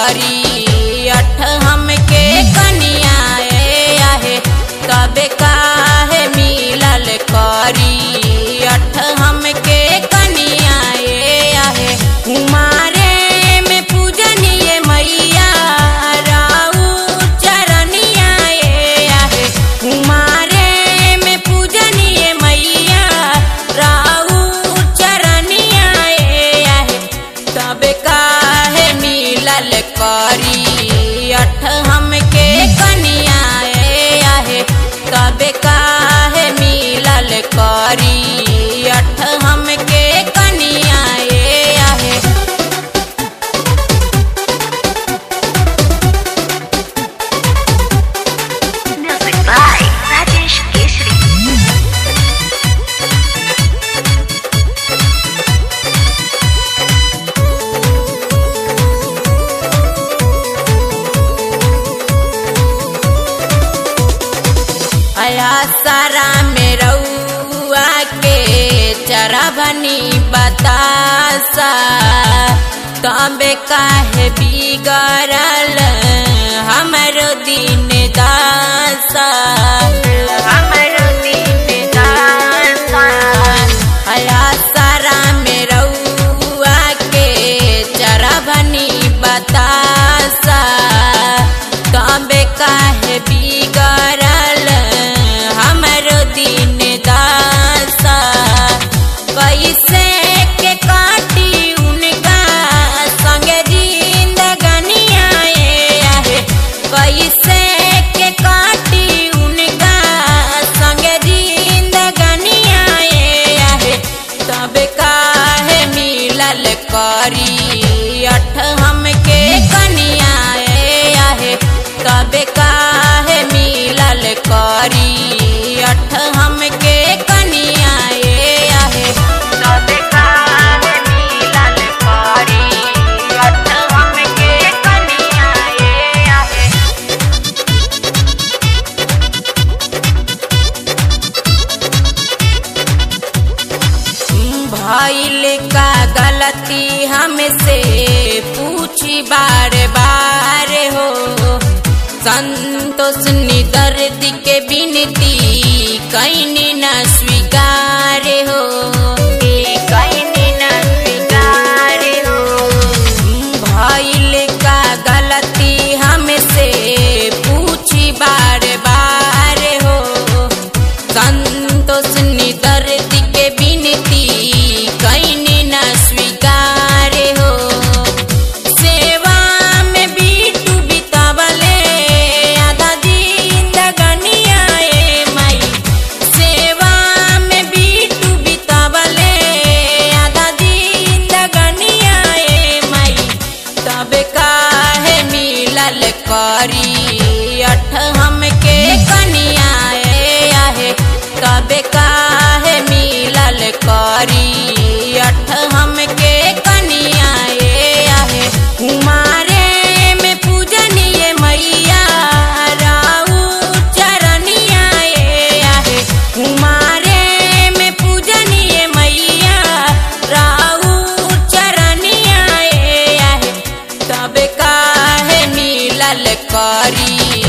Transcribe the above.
करी अठ हमके कनिया ए आहे तबे काहे मिलल करी अठ हमके कनिया ए आहे कुमारे में पूजनीय मैया राऊ चरनिया ए आहे कुमारे में पूजनीय मैया राऊ चरनिया ए आहे तबे काहे मिलल करी अठ हमके कनिया ए आहे तबे काहे मिलल करी अठ हमके कनिया ए आहे Music by Rajesh Keshri. अया सारा में रउआ के चरभनी बतासा तबे काहे बिगड़ल हमरो दिन दासा हमरो दिन दासा अया सारा में रउआ के चरभनी बतासा तबे काहे बिगड़ल हमरो दिन दासा कैसे के काटी उनका संगे जिंदगनिया ए आहे कैसे के काटी उनका संगे जिंदगनिया ए आहे तब काहे मिलल करी अठ हमके कनिया ए आहे तब काहे मिलल करी अठ हमके कनिया ए आहे तब काहे मिलल करी अठ हमके कनिया ए आहे भइल का गलती हमसे पूछी बार बार हो संतोष निदर्द के बिनती कैनी न स्वीकार हो कैनी न स्वीकार हो भइल का गलती हमसे पूछी बार बार हो संतोष निदर्द के बिनती कैनी न स्वीकार हो सेवा में बीटू बितावले आधा जिंदगनिया ए माई सेवा में बीटू बितावले आधा जिंदगनिया ए माई तब काहे मिलल करी अठ हमके कनिया ए आहे तब काहे मिलल करी अठ हमके कनिया ए आहे कुमारे में पूजनीय मैया राऊ चरनिया ए आहे कुमारे में पूजनीय मैया राऊ चरनिया ए आहे तब काहे मिलल करी